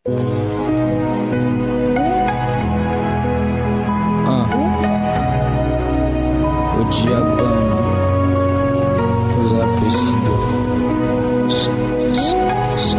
Uh. Ojiabani. Rosa Presido. S- s- s-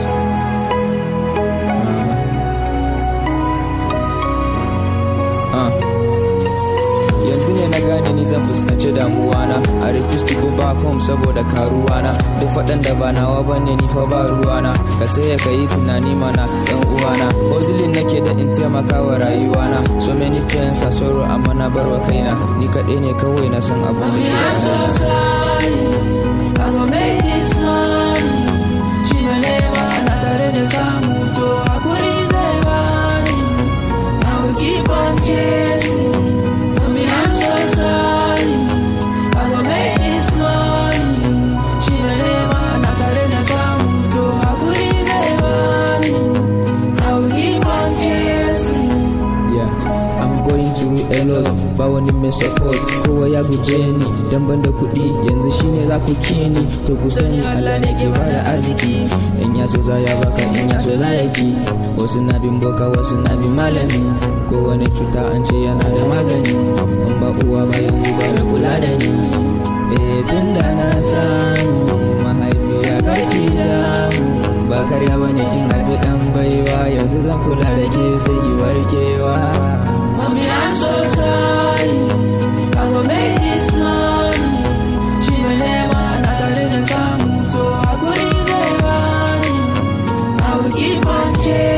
Uh. Uh. yanzu ne na gane ni zan fuskanci damuwana a refuse to go back home saboda karuwana duk faɗan da ba nawa bane ni fa ba ruwana ka tsaya ka yi tunani mana yan uwana hozilin nake da in taimaka wa rayuwana so many pains a sorrow amma na barwa kaina ni kaɗai ne kawai na san abin da ke I'm so gabana. sorry. I go make this money. Shi ne nema na tare da samu to hakuri zai bani. I will keep on chasing. Mommy, I'm so sorry. I go make this money. Shi ne nema na tare da samu to hakuri zai bani. I will keep on chasing. Yeah, I'm going through a lot ba wani mai support kowa ya guje ni dan ban da kuɗi yanzu shine za ku ki ni to ku sani Allah ne ke bada arziki in ya so za ya baka in ya so za ya ki wasu na bin boka wasu na bin malami ko wani cuta an ce yana da magani in ba uwa ba yanzu ba mai kula da ni eh tun da na samu mahaifiya karki damu ba karya bane kin haifi dan baiwa yanzu zan kula da ke sai ki warkewa Mommy, I'm so sorry. I go make this money. She may never not tare da samu, so hakuri zai bani. I will keep on chasing.